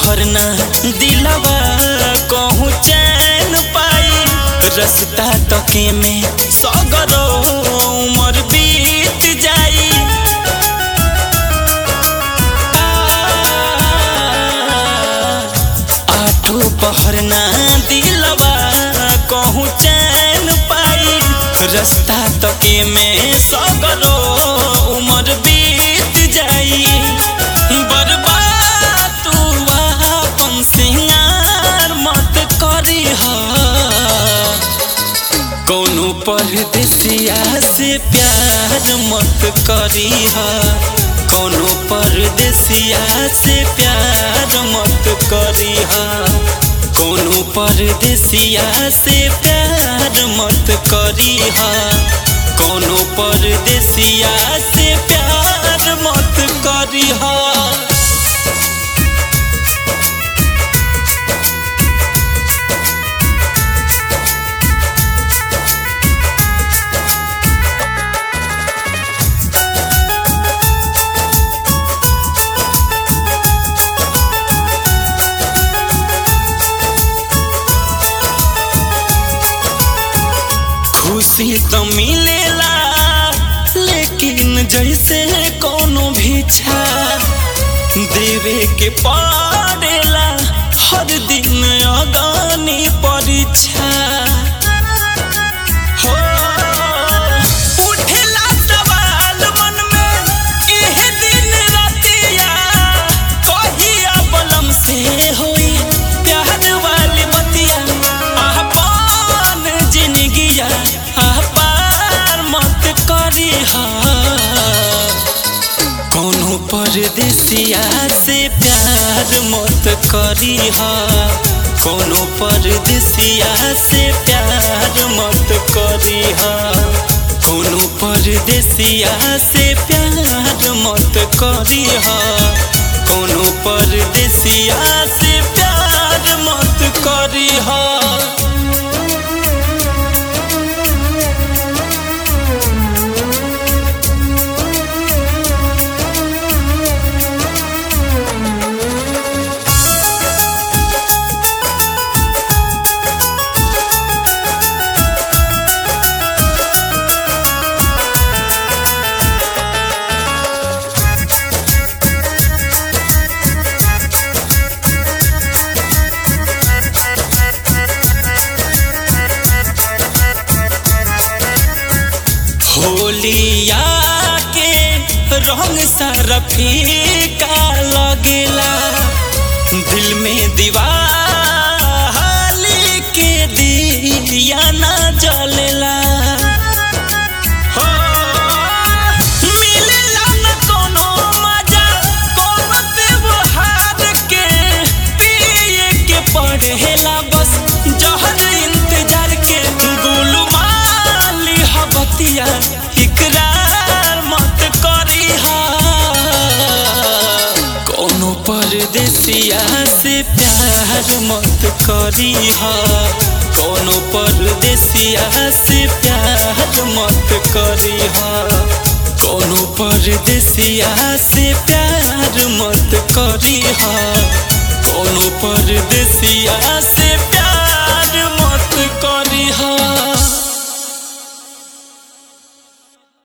पहर ना दिलवा कहूँ चैन पाई रस्ता तके में सगरो उमर बीत जाई आठो पहर ना दिलवा कहूँ चैन पाई रस्ता तके में सगरो उमर बीत जाई बर्बाद तू अपन सिंगार मत करी कौनो परदेसिया से प्यार मत करी कौनो परदेसिया से प्यार मत करी कौनो परदेसिया से प्यार मत करी कौनो परदेसिया से प्यार मत करी खुशी तो मिलेला लेकिन जैसे कोनो भिक्षा देवे के पड़ेला हर दिन अगानी परीक्षा हो उठेला सवाल मन में एह दिन रतिया कहिया बलम से होई प्यार वाली बतिया अपन जिंदगिया पार मत करी कोनो परदेसिया से प्यार मत करी कोनो परदेसिया से प्यार मत करी कोनो परदेसिया से प्यार मत करी कोनो परदेसिया से प्यार मत करी होलिया के रंग सारा फीका लगेला दिल में दीवाली के दिया ना जलेला हो मिलेला न कोनो मजा कोनो त्योहार के पिए के पड़ेला बस जहर इंतजार के गुलू माली हबतिया इकरार मत करी कोनो परदेसिया से प्यार मत करी कोनो परदेसिया से प्यार मत करी कोनो परदेसिया से प्यार मत करी कोनो परदेसिया से प्यार